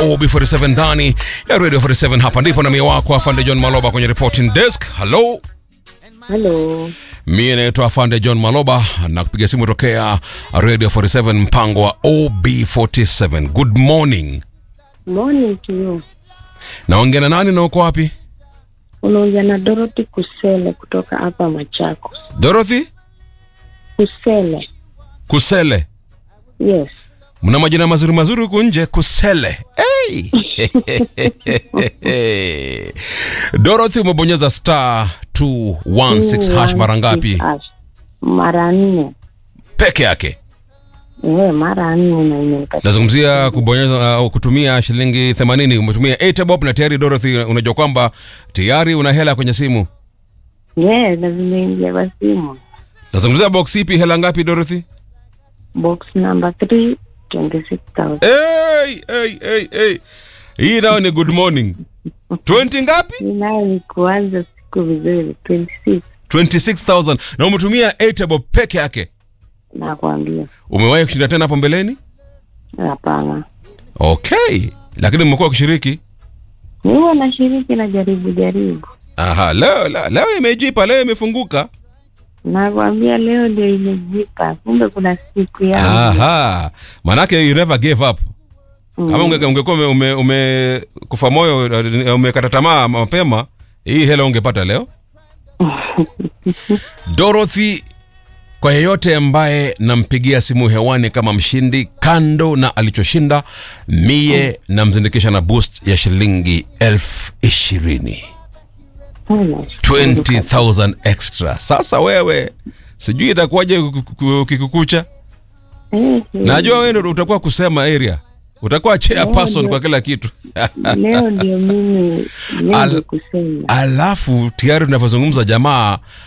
OB47 ndani ya Radio 47. Hapa ndipo na mie wako Afande John Maloba kwenye reporting desk. Hello. Hello. Mie naitwa Afande John Maloba na kupiga simu tokea Radio 47 mpango wa OB47. Good morning. Morning to you. Naongea na nani na uko wapi? Unaongea na Dorothy Kusele kutoka hapa Machakos. Dorothy Kusele. Kusele. Yes. Mna majina mazuri mazuri huku nje Kusele. Hey. Dorothy umebonyeza star 216 hash mara ngapi? Hash. Mara nne. Peke yake. Eh, mara nne na imeka. Nazungumzia kubonyeza au kutumia shilingi 80 umetumia 8 bob na tayari Dorothy unajua kwamba tayari una hela kwenye simu. Yes, na zimeingia kwa simu. Nazungumzia box ipi hela ngapi Dorothy? Box number 3 26,000. Hey, hey, hey, hey. Hii nayo ni good morning. 20 ngapi? Hii nayo ni kuanza siku vizuri 26 26000 na umetumia 8 bob peke yake. nakwambia. Umewahi kushinda tena hapo mbeleni? Hapana. Okay, lakini mmekuwa ukishiriki. Ni huwa nashiriki na jaribu jaribu. Aha, leo leo, leo imejipa, leo imefunguka. Nakwambia leo ndio imejipa. Kumbe kuna siku yangu. Aha, manake you never gave up. Kama unge- ungekuwa ume, ume, ume kufa moyo uh, umekata tamaa mapema, hii hela ungepata leo. Dorothy, kwa yeyote ambaye nampigia simu hewani kama mshindi, kando na alichoshinda, mie namzindikisha na boost ya shilingi elfu ishirini. Sana. 20,000 extra. Sasa wewe sijui itakuwaje kikukucha. Eh, eh. Najua wewe ndio utakuwa kusema area, utakuwa chairperson kwa kila kitu. leo ndio mimi leo Al- ndio kusema Alafu tayari tunavyozungumza, jamaa